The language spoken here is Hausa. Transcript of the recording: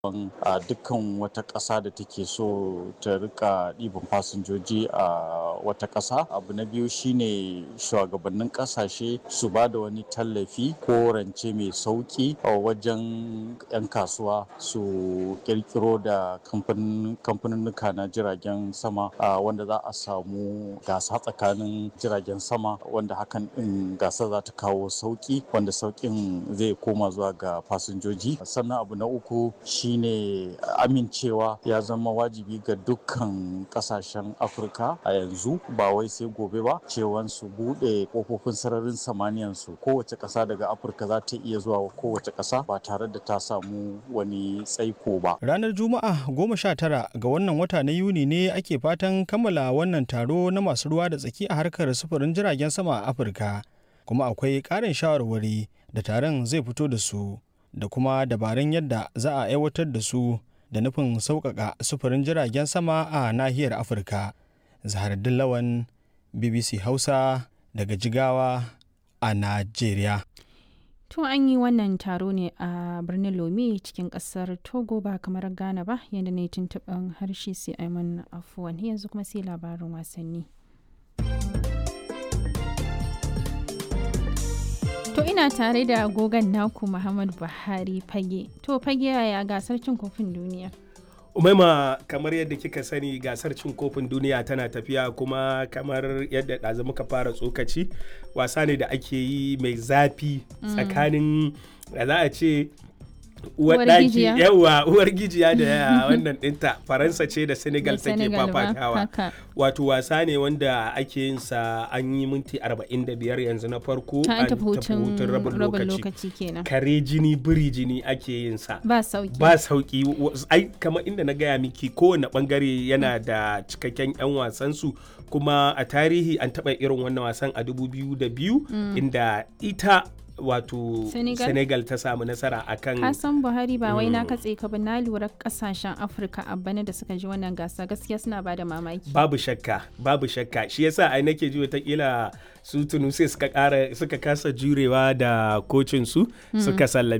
a dukkan wata ƙasa da take so ta rika ɗiban fasinjoji a wata ƙasa abu na biyu shine shugabannin ƙasashe su ba da wani tallafi ko rance mai sauƙi a wajen 'yan kasuwa su ƙirƙiro da kamfaninnuka na jiragen sama wanda za a samu gasa tsakanin jiragen sama wanda hakan ɗin gasa za ta kawo sauƙi wanda sauƙin zai koma zuwa ga fasinjoji sannan abu na uku shi shine amincewa ya zama wajibi ga dukkan kasashen afirka a yanzu ba wai sai gobe ba cewan su bude kofofin sararin samaniyan su kowace kasa daga afirka za ta iya zuwa kowace kasa ba tare da ta samu wani tsaiko ba ranar juma'a goma sha tara ga wannan wata na yuni ne ake fatan kammala wannan taro na masu ruwa da tsaki a harkar sufurin jiragen sama a afirka kuma akwai ƙarin shawarwari da taron zai fito da su da kuma dabarun yadda za a aiwatar da su da nufin sauƙaƙa sufurin jiragen sama a nahiyar afirka zahardin lawan bbc hausa daga jigawa a najeriya To an yi wannan taro ne a birnin Lome cikin kasar Togo ba kamar Ghana ba yadda ne tuntuɓin harshe sai Aiman afuwan yanzu kuma sai labarin wasanni. To ina tare da agogon naku Muhammad Buhari fage. To fage yaya gasar cin kofin duniya? umaima kamar yadda kika sani gasar cin kofin duniya tana tafiya kuma kamar yadda ɗazu muka fara tsokaci wasa ne da ake yi mai zafi tsakanin da za a ce uwar daki yawa uwar gijiya da wannan dinta faransa ce da senegal take fafatawa wato wasa ne wanda ake yin sa an yi minti 45 yanzu na farko an tafi hutun rabin lokaci kare jini biri jini ake yin sa ba sauki ba sauki ai kamar inda na gaya miki kowane bangare yana da cikakken yan wasan su kuma a tarihi an taba irin wannan wasan a 2002 inda ita wato senegal, senegal ta samu nasara a kan kasan buhari ba wai na katse ka ba na lura kasashen afirka a bana da suka ji wannan gasa gaskiya suna ba da mamaki babu shakka babu shakka shi yasa ai nake ji watakila su tunisia suka kara suka kasa jurewa da kocin su suka sallame